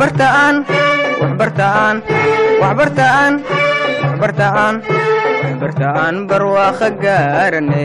waxbartaan waxbartaan waxbartaan waxbartaan waxbartaan barwaaqo gaarane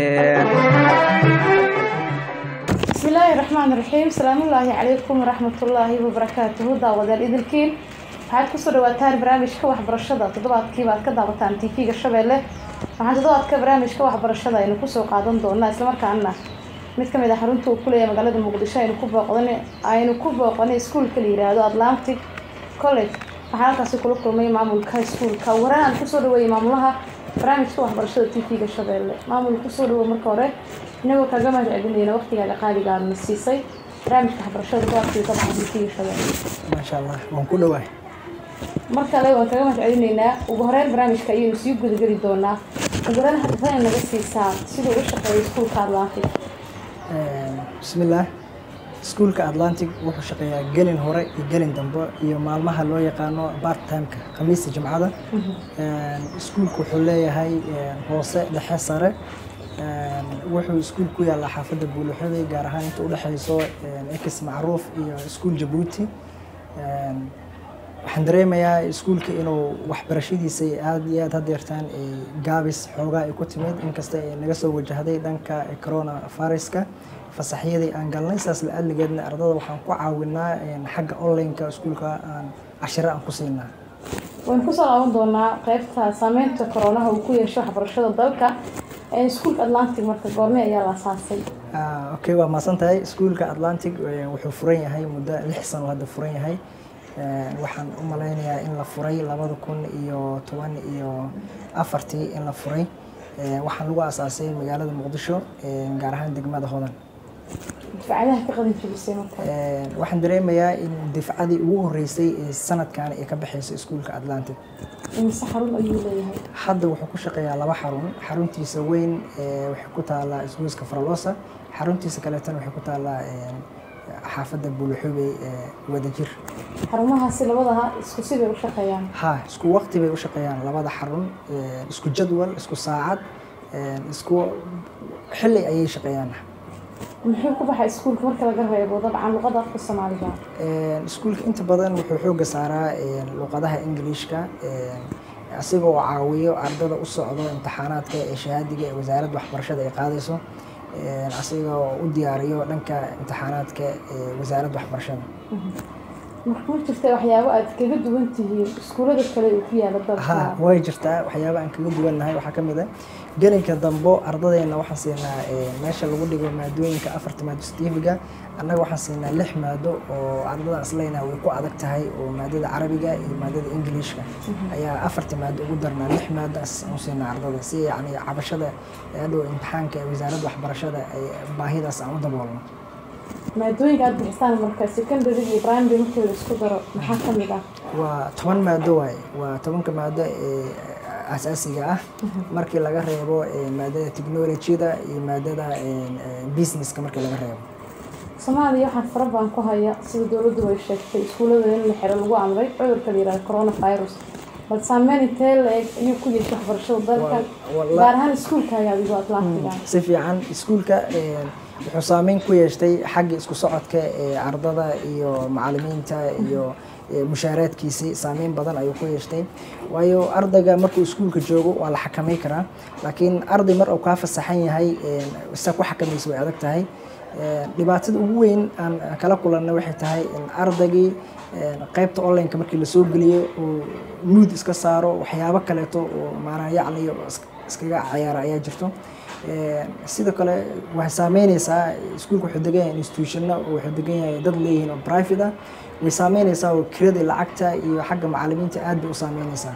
bismillaahi raxmaan raxiim salaamullaahi calaykum waraxmatullaahi wabarakaatuhu daawadayaal idilkiin waxaad kusoo dhawaataan barnaamijka waxbarashada toddobaadkiiba aad ka daawataan tv-ga shabeelle waxaan toddobaadka barnaamijka waxbarashada aynu kusoo qaadan doonaa islamarkaana mid kamid ah xarunta uu kuleeyahay magaalada muqdisho aynu ku booqdan aynu ku booqanay iskuulka la yiraahdo atlantic college waxaa halkaasi kula kulmay maamulka iskuulka waraan aan kusoo dhaweeyay maamulaha barnaamijka waxbarashada tv-ga shabeelle maamul kusoo dhawo marka hore inagoo kaga mahad celinayna waqtigaaga qaaliga aadna siisay barnaamijka waxbarashada toddobaadkii ka baxa tv-ga shabeelle maasha allah waan ku dhawahay mar kale waan kaga mahad celinaynaa ugu horeyn barnaamijka ayaynu sii gudageli doonaa ugu horeyn hadafan naga siisaa siduu u shaqeeyo iskuulka atlantic bismillaah iskuulka atlantic wuxuu shaqeeyaa gelin hore iyo gelin dambe iyo maalmaha loo yaqaano part timeka khamiista jimcada iskuulku wuxuu leeyahay hoose dhexe sare wuxuu iskuul ku yaallaa xaafadda buuluxoday gaar ahaan inta udhexeyso ex macruuf iyo iskuul jabuuti waxaan dareemayaa iskuulka inuu waxbarashadiisa aada iyo aad hadeertaan gaabis xoogaa ay ku timid inkasta ay naga soo wajahday dhanka corona viruska fasaxyadii aan galnay saas la adligeedna ardada waxaan ku caawinaa xagga online-ka iskuulka aan cashiro aan ku siinaa waynu kusoo laaban doonaa qeybta saameynta koronaha uu ku yeesho waxbarashada dalka iskuulka atlantic marka goorme ayaa la asaasay okay waa maasan tahay iskuulka atlantic wuxuu furan yahay muddo lix sano hadda furan yahay waxaan u malaynayaa in la furay labada kun iyo toban iyo afartii in la furay waxaan lagu asaasay magaalada muqdisho gaar ahaan degmada hodan difacadaha ka qalin jabisay marka waxaan dareemayaa in difcadii ugu horeysay ee sanadkan ay ka baxeyso iskuulka atlantic imise xarun ayuu leeyahay hadda wuxuu ku shaqeeyaa laba xarun xaruntiisa weyn waxay ku taalaa isgoyska faralosa xaruntiisa kaleetana waxay ku taalaa xaafadda buuluxubey wadajir xarumahaasi labadaha isku sibay u shaqeeyaan ha isku waqti bay u shaqeeyaan labada xarun isku jadwal isku saacad isku xilli ayay shaqeeyaan muxuu ku baxay iskuulka marka laga reebo dabcan luqada afka soomaaliga iskuulka inta badan wuxuu xooga saaraa luqadaha ingiliishka asiga oo caawiyo ardada u socdo imtixaanaadka ee shahaadiga ee wasaaradda waxbarashada ay qaadayso asiga oo u diyaariyo dhanka imtixaanaadka ee wasaaradda waxbarashada marka ma jirta waxyaabo aad kaga duwan tihiin iskuullada kale uu ku yaala dalka ha way jirtaa waxyaaba aan kaga duwannahay waxaa ka mid ah gelinka dambo ardadeena waxaan siinaa meesha lagu dhigo maadooyinka afarta maado stifiga annaga waxaan siinaa lix maado oo ardada isleyna way ku adag tahay oo maadada carabiga iyo maadada ingiliishka ayaa afarta maado ugu darnaa lix maado u siinaa ardada si yani cabashada adhow imtixaanka ee wasaaradda waxbarashada ay baahidaas aan u daboolno maadooyinka aad bixisaan marka secondary iyo primary markii la isku daro maxaa ka mid ah waa toban maado waaye waa tobanka maado ee asaasiga ah markii laga reebo maadada technologyada iyo maadada businesska markii laga reebo soomaaliya waxaa fara badan ku haya sida dowladdu ay sheegtay iskuullada in la xiro lagu amray cudurka la yihahdo coronavirus bal saameyn intee la-eg ayuu ku yeeshay waxbarashada dalka gaar ahaan iskuulkaaga adigo atlantiga si fiican iskuulka wuxuu saameyn ku yeeshtay xagga isku socodka ee ardada iyo macalimiinta iyo mushaaraadkiisii saameyn badan ayuu ku yeeshtay waayo ardayga markuu iskuulka joogo waa la xakamay karaa laakiin arday mar uu kaa fasaxan yahay isa ku xakamaysa way adag tahay dhibaatada ugu weyn aan kala kulanna waxay tahay in ardaygii qaybta online-ka markii lasoo geliyo uu nuud iska saaro waxyaabo kaleeto oo maanaa yacniyo iskaga cayaara ayaa jirto sidoo kale waxay saameyneysaa iskuulka wuxuu degan yahay institutionna wuxuu degan yahay dad leeyihiin oo private ah way saameyneysaa oo kirada lacagta iyo xagga macalimiinta aad bay u saameyneysaa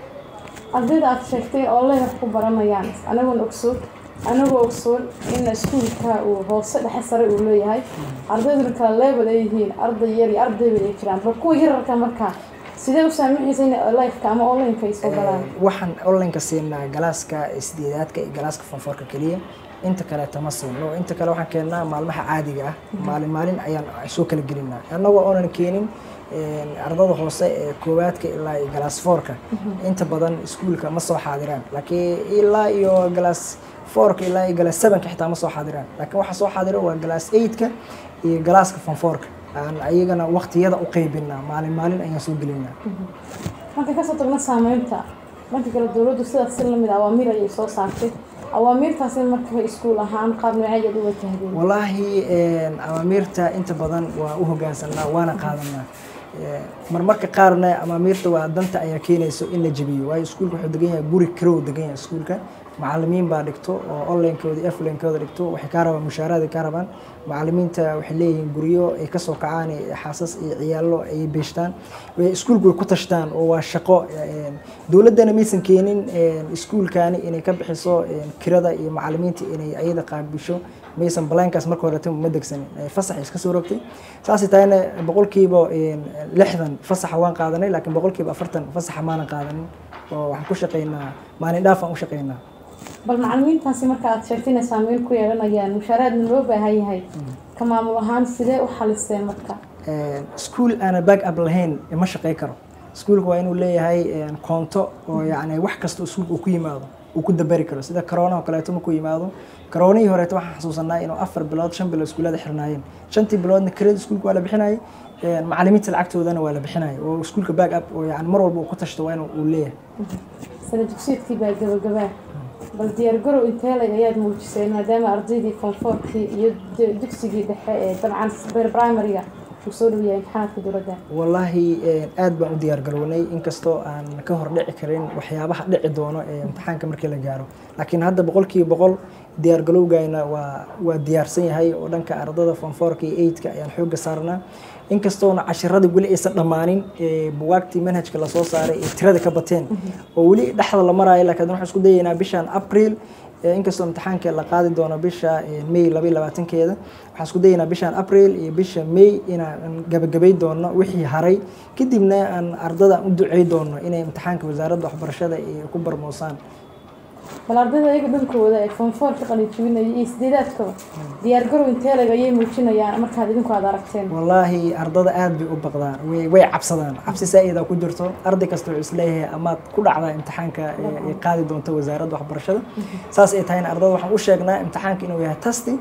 ardayda aad sheegtay oo leh wax ku baranayaan anagoon ogsoon anagoo ogsoon in iskuulka uu hoose dhexe sare uu leeyahay ardayduna kala leebel ay yihiin arday yar iyo ardayba ay jiraan bal kuwa yararka markaa sidee u saamixaysa in lifeka ama online-ka ay soo galaan waxaan online-ka siinaa galaaska sideedaadka iyo galaaska fonforka keliya inta kaleeta ma siino inta kale waxaan keennaa maalmaha caadiga ah maalin maalin ayaan soo kala gelinaa annagoo oonan keenin ardada hoose ee koowaadka ilaa iyo galaas foorka inta badan iskuulka ma soo xaadiraan laakiin ilaa iyo galaas foorka ilaa iyo galaas sevenka xitaa ma soo xaadiraan laakiin waxa soo xaadira waa galaas eightka iyo galaaska fonfoorka aan ayagana waqtiyada u qaybinaa maalin maalin ayaan soo gelinaa marka kasoo tagna saameynta dhanka kale dowladdu sidaas si lamid awaamiir ayay soo saartay awaamiirtaasi marka iskuul ahaan qaab nooceeyaad u watahdeen wallaahi amaamiirta inta badan waa u hoggaansanaa waana qaadanaa marmarka qaarna amaamiirta waa danta ayaa keenayso in la jebiyo waayo iskuulka wuxuu degan yahay guri karow degan yahay iskuulka macalimiin baa dhigto oo onlinekooda iyo offlinekooda dhigto waxay kaa rabaan mushaaraad ay kaa rabaan macalimiinta waxay leeyihiin guryo ay kasoo kacaan xaasas iyo ciyaallo ay beeshtaan iskuulku way ku tashtaan oo waa shaqo dowladdana maysan keenin iskuulkani inay ka bixiso kirada iyo macalimiinta inay ayada qaabisho maysan balaankaas marka horeta ma degsanin fasax iska soo rogtay saasay tahayna boqolkiiba lixdan fasaxa waan qaadanay laakiin boqolkiiba afartan fasaxa maanan qaadanin oo waxaan ku shaqaynaa maalin dhaaf aan u shaqaynaa bal macalimiintaasi marka aad sheegtay inay saameyn ku yeelanayaan mushaaraadna loo baahan yahay ka maamul ahaan sidee u xaliseen marka iskuul aana back up lahayn ma shaqey karo iskuulka waa inuu leeyahay koonto oo yacni wax kasta iskuulka uu ku yimaado uu ku dabari karo sida corona oo kaleeto markuu yimaado koronihii horeeto waxaan xasuusanaa inuu afar bilood shan bilood iskuullada xirnaayeen shantii biloodna kirada iskuulka waa la bixinayay macalimiinta lacagtoodana waa la bixinaya oo iskuulka back up oo yani mar walba uu ku tashto waa inuu uu leeyahay sana dugsiyeedkii baa gabagabaa bal diyaargarow inteeleg ayaad muujisay maadaama ardaydii konfoorkii iyo dugsigii dhexe ee dabcan primariga uu soo dhow yahay imtixaanaadka dowladda wallaahi aad baan u diyaar garownay inkastoo aan ka hor dhici karin waxyaabaha dhici doono ee imtixaanka markii la gaaro laakiin hadda boqolkiiba boqol diyaar galowgayna waa waa diyaarsan yahay oo dhanka ardada fonfoorka iyo eidka ayaan xoogga saarnaa inkastoona cashiradii weli aysan dhammaanin buwaagtii manhajka lasoo saaray ee tirada ka bateen oo weli dhexda la maraayo laakiin waxaan isku dayaynaa bishan april inkastoo imtixaanka la qaadi doono bisha may laba iyo labaatankeeda waxaan isku dayaynaa bishan april iyo bisha may inaan gabagabay doono wixii haray kadibna aan ardada u ducey doono inay imtixaanka wasaaradda waxbarashada ay ku barmoosaan bal ardayda ayaga dhankooda ee fonfoorka qalinjibinaya iyo sideedaadkaba diyaargarow inteeleg ayay muujinayaan markaad idinku aad aragteen wallaahi ardada aad bay u baqdaan way way cabsadaan cabsi saa-ida ku jirto arday kasta wuxuu isleeyahay amaad ku dhacdaa imtixaanka ay qaadi doonto wasaaradda waxbarashada saas ay tahayna ardada waxaan u sheegnaa imtixaanka inuu yahay tasti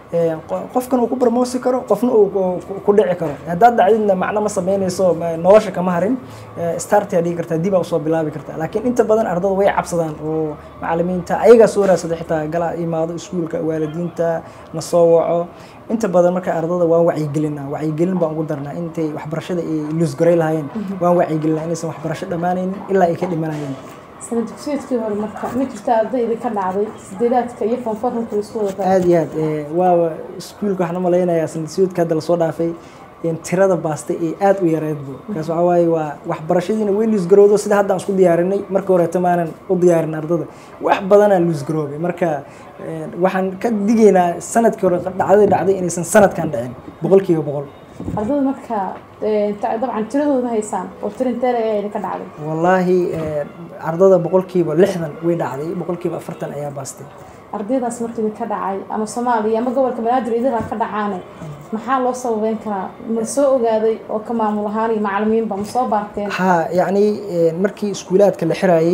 qofkan uu ku barmoosi karo qofna uu ku dhici karo haddaad dhacdidna macno ma sameynayso nolosha kama harin startia dhigi kartaa dib aa usoo bilaabi kartaa laakiin inta badan ardada way cabsadaan oo macalimiinta ayagaa soo raadsada xitaa gala imaado iskuulka waalidiinta na soo waco inta badan marka ardada waan wacyigelinaa wacyigelin baan ugu darnaa intay waxbarashada ay luusgaray lahaayeen waan wacyigelinaa inaysan waxbarasho dhammaanaynin ilaa ay ka dhimanayeen sana dugsiyeedkii hore marka ma jirta ardayda ka dhacday sideedaadka iyo fonfoorka marka laisku wada aad iyo aad waaba iskuulka waxaan u malaynayaa sanadsiyoodka hadda lasoo dhaafay tirada baastay ee aad u yareedbo markaas waxaa waaye waa waxbarashadiina way luusgarowdo sida hadda aan isku diyaarinay marka horeeta maanan u diyaarin ardada wax badanaa luusgaroobay marka waxaan ka digaynaa sanadkii hore dhacday dhacday inaysan sanadkan dhicin boqolkiiba boqol ardada marka dabcan tiradooda haysaan oo tirinteele ayaa idinka dhacday wallaahi ardada boqolkiiba lixdan way dhacday boqolkiiba afartan ayaa baastay ardaydaas marka idinka dhacay ama soomaaliya ama gobolka banaadir idinkaa ka dhacaane maxaa loo sababeyn karaa ma soo ogaaday oo ka maamul ahaan iyo macalimiinba ma soo baarteen ha yacni markii iskuulaadka la xiraayey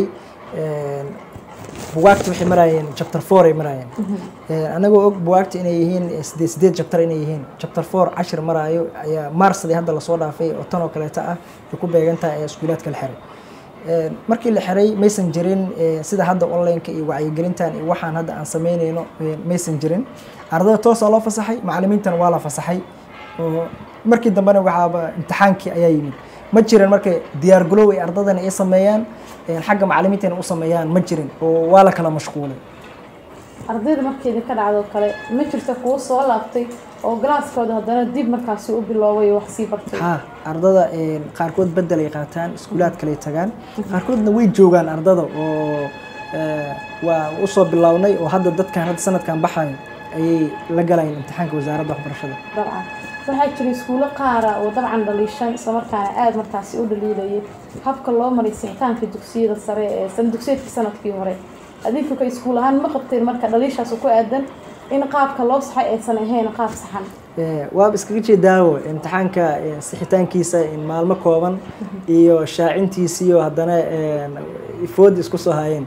buwaagta waxay maraayeen chapter four ay maraayeen anagoo og buwaagta inay yihiin sideed sideed chapter inay yihiin chapter four cashir maraayo ayaa marsdii hadda lasoo dhaafay oo tan oo kaleeta ah ay ku beegan tahay ayaa iskuulaadka la xiray markii la xiray maysan jirin sida hadda onlineka iyo wacyigelintan iyo waxaan hadda aan sameynayno maysan jirin ardada toosaa loo fasaxay macalimiintana waa la fasaxay oo markii dambena waxaaba imtixaankii ayaa yimid ma jirin marka diyaar galow ay ardadana ay sameeyaan xagga macalimiintana u sameeyaan ma jirin oo waa la kala mashquulay ardayda marka idinka dhacdoo kale ma jirta kuwo soo laabtay oo galaaskooda haddana dib markaasi u biloobay oo wax sii bartay ha ardada qaarkood bedel ay qaataan iskuulaad kale tagaan qaarkoodna way joogaan ardada oo waa usoo bilownay oo hadda dadkan hadda sanadkan baxayo ayay la galayeen imtixaanka wasaaradda waxbarashada dabcan waxaa jira iskuulo qaara oo dabcan dhaliishan islamarkaana aada markaasi u dhaliilayay habka loo maray sixitaanka dugsiyada sare ee sana dugsiyeedkii sanadkii hore adinku ka iskuul ahaan ma qabteen marka dhaliishaas ku aadan in qaabka loo saxay aysan ahayn qaab saxan waaba iskaga jeedaawo imtixaanka sixitaankiisa maalmo kooban iyo shaacintiisiyo haddana foodi isku soo hayeen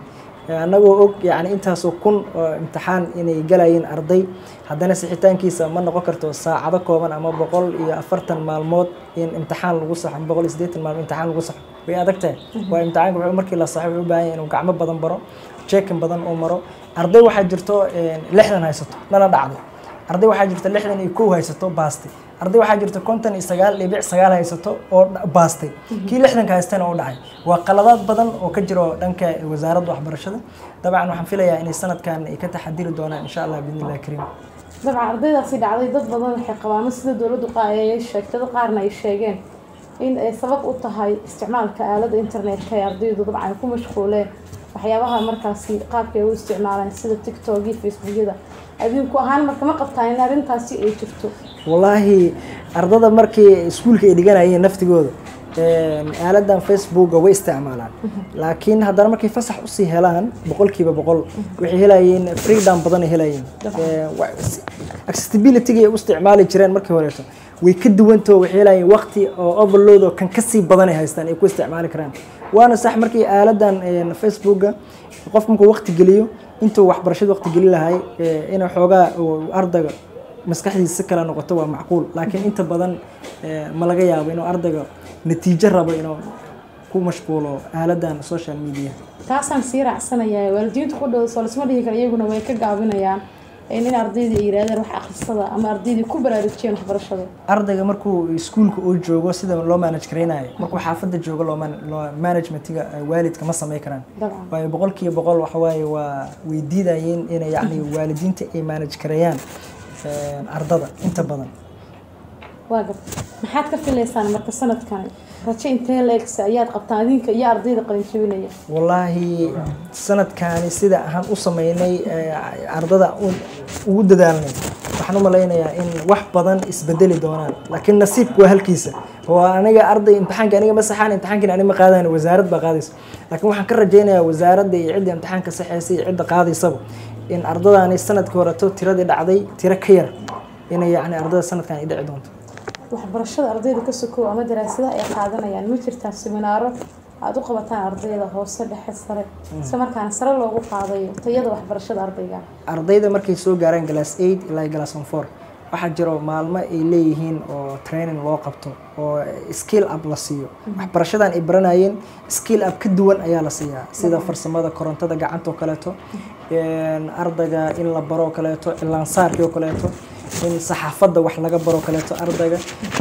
annagoo og yani intaasoo kun oo imtixaan inay galayeen arday haddana sixitaankiisa ma noqon karto saacado kooban ama boqol iyo afartan maalmood in imtixaan lagu saxo boqol iyo siddeetan maalmood imtixaan lagu saxo way adag tahay waa imtixaanka wuxuu markii la saxo wuxuu u baahan yahay inuu gacmo badan baro checkin badan uu maro arday waxaa jirto lixdan haysato nala dhacday arday waxaa jirta lixdan iyo kow haysato baastay arday waxaa jirta konton iyo sagaal dhibic sagaal haysato oo baastay kii lixdanka haystana oo dhacay waa qaladaad badan oo ka jiro dhanka wasaaradda waxbarashada dabcan waxaan filayaa inay sanadkan ay ka taxadiri doonaan insha allah biidni illahi kariim dabcan ardaydaasi dhacday dad badan waxay qabaan sida dowladdu ay sheegtay dad qaarna ay sheegeen in ay sabab u tahay isticmaalka aaladda internetka ee ardaydu dabcan ku mashquuleen waxyaabaha markaasi qaabka ay u isticmaalaan sida tiktok iyo facebookyada adinku ahaan marka ma qabtaan in arrintaasi ay jirto wallaahi ardada markii iskuulka ay dhiganayeen naftigooda aaladan facebooka way isticmaalaan laakiin haddana markay fasax usii helaan boqolkiiba boqol waxay helayeen freedom badan ay helayeen accessibility ay u isticmaali jireen markii horeeto way ka duwantao waxay helayeen waqti oo overload oo kan kasii badan ay haystaan ay ku isticmaali karaan waana sax markii aaladan facebooka qof markuu waqti geliyo intuu waxbarashada waqti geli lahay inuu xoogaa ardayga maskaxdiisa si kale noqoto waa macquul laakiin inta badan ma laga yaabo inuu ardayga natiijo rabo inuu ku mashquulo aaladan social media taasaan sii raacsanayaa waalidiintu ku dhow soo lasma dhihi kara iyaguna way ka gaabinayaan in ardaydii ay yidhahdeen wax akhrisada ama ardaydii ku baraarujiyeen waxbarashada ardayga markuu iskuulka uu joogo sida loo manage garaynayo markuu xaafadda joogo loo managementiga waalidka ma samay karaan waayo boqolkiiba boqol waxawaaye waa way diidayeen inay yacni waalidiinta ay manage gareeyaan ardada inta badan waa gab maxaad ka filaysaan marka sanadkani rajo intee la-egsa ayaad qabtaan adinka iyo ardayda qalinjabinaya wallaahi sanadkaani sida aan u sameynay ardada ugu dadaalnay waxaan u malaynayaa in wax badan isbedeli doonaan laakiin nasiibku waa halkiisa oo aniga arday imtixaanka aniga ma saxaan imtixaankan aniga ma qaadayn wasaarad baa qaadaysa laakiin waxaan ka rajaynayaa wasaaradda iyo cidda imtixaanka saxeysa iyo cidda qaadaysaba in ardadaani sanadkii horeto tiradii dhacday tiro ka yar inay yacni ardada sanadkan ay dhici doonto waxbarashada ardayda ka sokow ama daraasadaha ay qaadanayaan ma jirtaa seminaaro aada u qabataan ardayda hoose dhexe sare isla markaana sare loogu qaadayo tayada waxbarashada ardayga ardayda markay soo gaaraan glass eight ilaa glass on four waxaa jiro maalmo ay leeyihiin oo training loo qabto oo skill up la siiyo waxbarashadan ay baranayeen skill up ka duwan ayaa la siiyaa sida farsamada korontada gacanta oo kaleeto ardayga in la baro kaleeto cilaansaarkii oo kaleeto in saxaafadda wax laga baro kaleeto ardayga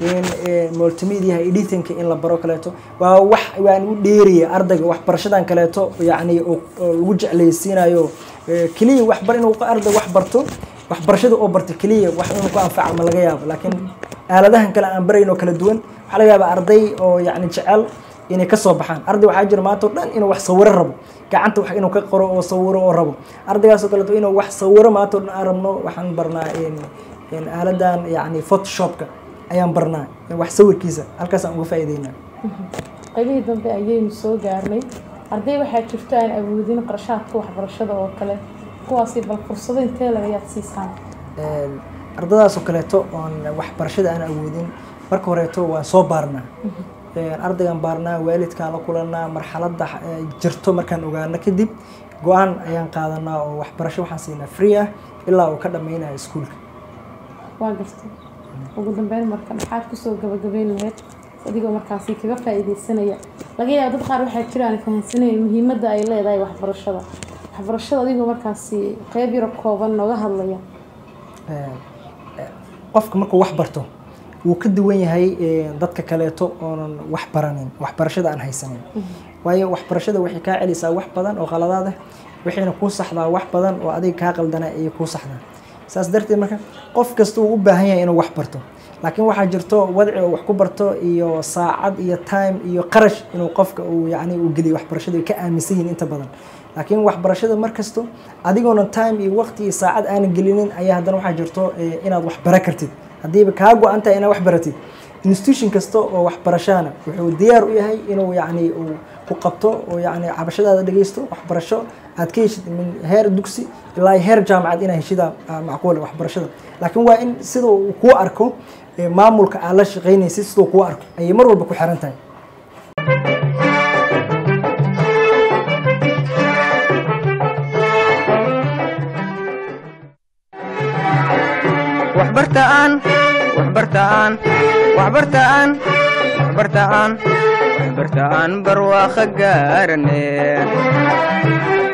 in multimediaha editingka in la baro kaleeto waa wax waan u dheeriya ardayga waxbarashadan kaleeto yacni lagu jeclaysiinayo keliya waxbar inuu arday wax barto waxbarashada oo barta keliya wax inuu ku anfaca ma laga yaabo laakiin aaladahan kale aan barayn oo kala duwan waxaa laga yaabaa arday oo yacni jecel inay kasoo baxaan arday waxaa jira maanta o dhan inuu wax sawiro rabo gacanta wax inuu ka qoro oo sawiro oo rabo ardaygaasoo kaleeto inuu wax sawiro maanta o dhan aan rabno waxaan barnaa aaladan yacni photoshopka ayaan barnaa wax sawirkiisa halkaasaan uga faa'iideynaa qaybihii dambe ayaynu soo gaarnay arday waxaa jirto aan awoodin qarashaadka waxbarashada oo kale kuwaasi bal fursado intee lagayaad siisaan ardadaasoo kaleeto oon waxbarashada aan awoodin marka horeeto waan soo baarnaa ardaygaan baarnaa waalidkaan la kulanaa marxaladda jirto markaan ogaano kadib go-aan ayaan qaadanaa oo waxbarasho waxaan siinaa free ah ilaa uu ka dhammaynayo iskuulka waa gartay ugu dambeyn marka maxaad kusoo gabagabeyn lahayd adigoo markaasi kaga faa'iideysanaya laga yaabo dad qaar waxaa jiraan fahansanaya muhiimadda ay leedahay waxbarashada waxbarashada adigoo markaasi qeyb yaro kooban nooga hadlaya qofka markuu wax barto wuu ka duwan yahay dadka kaleeto oonan wax baranin waxbarashada aan haysanin waayo waxbarashada waxay kaa celisaa wax badan oo qaladaad ah waxayna kuu saxdaa wax badan oo adiga kaa qaldana ayay kuu saxdaa saas darteed marka qof kasta uu u baahan yahay inuu wax barto laakiin waxaa jirto wadci oo wax ku barto iyo saacad iyo time iyo qarash inuu qofka uu yacni uu geliyo waxbarashada ay ka aaminsan yihiin inta badan laakiin waxbarashada mar kasto adigoona time iyo waqti iyo saacad aanan gelinin ayaa haddana waxaa jirto inaad wax bara kartid haddiiba kaa go-an tahay inaad wax baratid institution kasta oo waxbarashana wuxuu diyaar u yahay inuu yacni uu ku qabto oo yacni cabashadaada dhegeysto waxbarasho aad ka heshid min heer dugsi ilaa heer jaamacad inaad heshida macquula waxbarashada laakiin waa in sida uu kuu arko maamulka aad la shaqaynaysid siduu kuu arko ayay mar walba ku xiran tahay waxbartaan waxbartaan waxbartaan waxbartaan waxbartaan barwaaqo gaarane